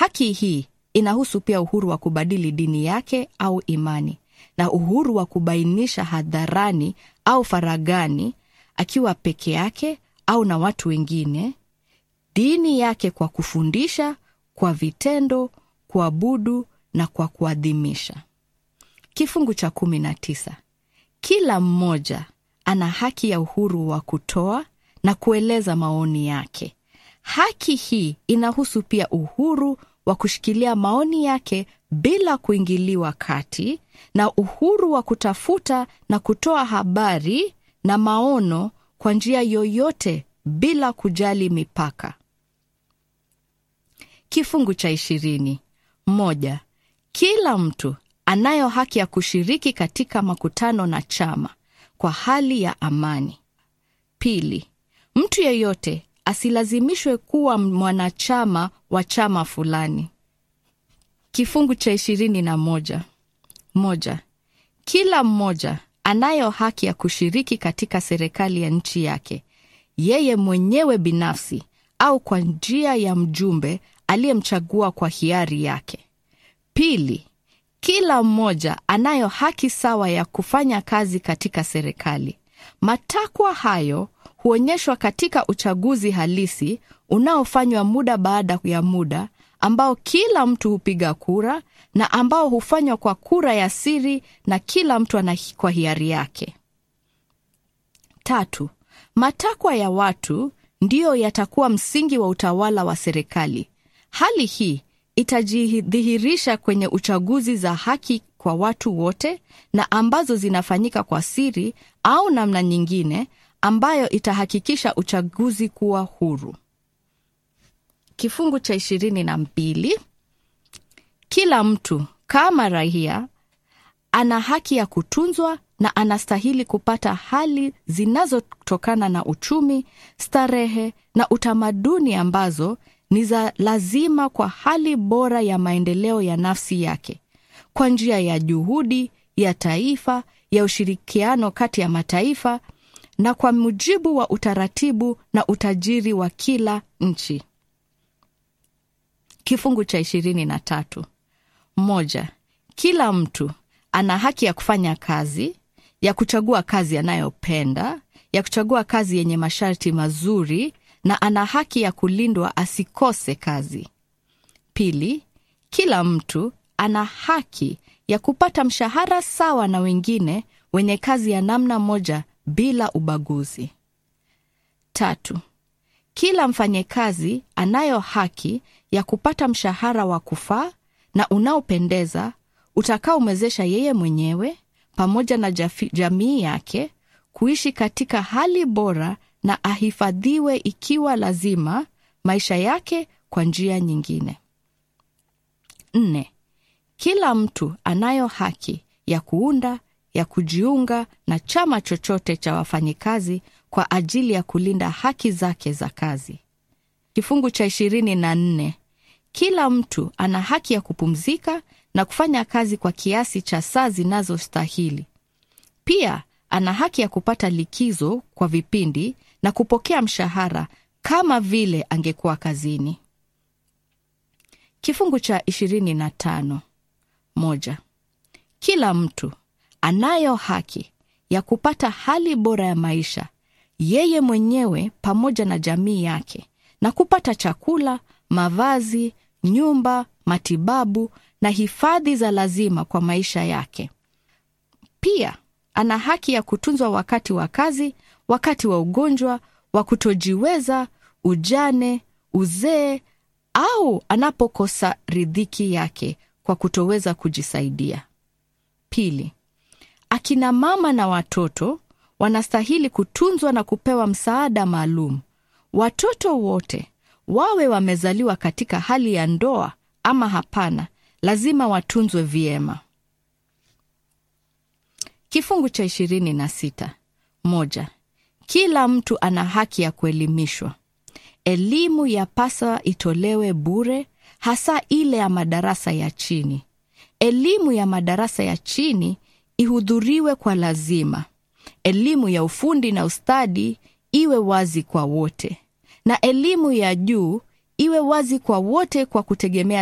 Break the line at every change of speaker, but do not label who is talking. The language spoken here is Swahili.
Haki hii inahusu pia uhuru wa kubadili dini yake au imani na uhuru wa kubainisha hadharani au faragani, akiwa peke yake au na watu wengine, dini yake kwa kufundisha, kwa vitendo, kuabudu na kwa kuadhimisha. Kifungu cha kumi na tisa. Kila mmoja ana haki ya uhuru wa kutoa na kueleza maoni yake. Haki hii inahusu pia uhuru wa kushikilia maoni yake bila kuingiliwa kati na uhuru wa kutafuta na kutoa habari na maono kwa njia yoyote bila kujali mipaka. Kifungu cha ishirini. Moja. Kila mtu anayo haki ya kushiriki katika makutano na chama kwa hali ya amani. Pili. Mtu yeyote asilazimishwe kuwa mwanachama wa chama fulani. Kifungu cha ishirini na moja. Moja. Kila mmoja anayo haki ya kushiriki katika serikali ya nchi yake, yeye mwenyewe binafsi au kwa njia ya mjumbe aliyemchagua kwa hiari yake. Pili, kila mmoja anayo haki sawa ya kufanya kazi katika serikali. Matakwa hayo huonyeshwa katika uchaguzi halisi unaofanywa muda baada ya muda, ambao kila mtu hupiga kura na ambao hufanywa kwa kura ya siri na kila mtu ana kwa hiari yake. Tatu, matakwa ya watu ndiyo yatakuwa msingi wa utawala wa serikali. Hali hii itajidhihirisha kwenye uchaguzi za haki kwa watu wote na ambazo zinafanyika kwa siri au namna nyingine ambayo itahakikisha uchaguzi kuwa huru. Kifungu cha ishirini na mbili. Kila mtu kama raia ana haki ya kutunzwa na anastahili kupata hali zinazotokana na uchumi, starehe na utamaduni ambazo ni za lazima kwa hali bora ya maendeleo ya nafsi yake, kwa njia ya juhudi ya taifa ya ushirikiano kati ya mataifa na kwa mujibu wa utaratibu na utajiri wa kila nchi. Kifungu cha ishirini na tatu. Moja, kila mtu ana haki ya kufanya kazi, ya kuchagua kazi anayopenda, ya kuchagua kazi yenye masharti mazuri na ana haki ya kulindwa asikose kazi. Pili, kila mtu ana haki ya kupata mshahara sawa na wengine wenye kazi ya namna moja bila ubaguzi. Tatu, kila mfanyekazi anayo haki ya kupata mshahara wa kufaa na unaopendeza utakaomwezesha yeye mwenyewe pamoja na jafi, jamii yake kuishi katika hali bora na ahifadhiwe ikiwa lazima maisha yake kwa njia nyingine. Nne, kila mtu anayo haki ya kuunda ya kujiunga na chama chochote cha wafanyikazi kwa ajili ya kulinda haki zake za kazi. Kifungu cha ishirini na nne kila mtu ana haki ya kupumzika na kufanya kazi kwa kiasi cha saa zinazostahili. Pia ana haki ya kupata likizo kwa vipindi na kupokea mshahara kama vile angekuwa kazini. Kifungu cha ishirini na tano moja kila mtu anayo haki ya kupata hali bora ya maisha yeye mwenyewe pamoja na jamii yake na kupata chakula, mavazi, nyumba, matibabu na hifadhi za lazima kwa maisha yake. Pia ana haki ya kutunzwa wakati wa kazi, wakati wa ugonjwa, wa kutojiweza, ujane, uzee au anapokosa ridhiki yake kwa kutoweza kujisaidia. Pili, akina mama na watoto wanastahili kutunzwa na kupewa msaada maalum. Watoto wote wawe wamezaliwa katika hali ya ndoa ama hapana, lazima watunzwe vyema. Kifungu cha ishirini na sita moja kila mtu ana haki ya kuelimishwa. Elimu yapasa itolewe bure, hasa ile ya madarasa ya chini. Elimu ya madarasa ya chini ihudhuriwe kwa lazima. Elimu ya ufundi na ustadi iwe wazi kwa wote, na elimu ya juu iwe wazi kwa wote kwa kutegemea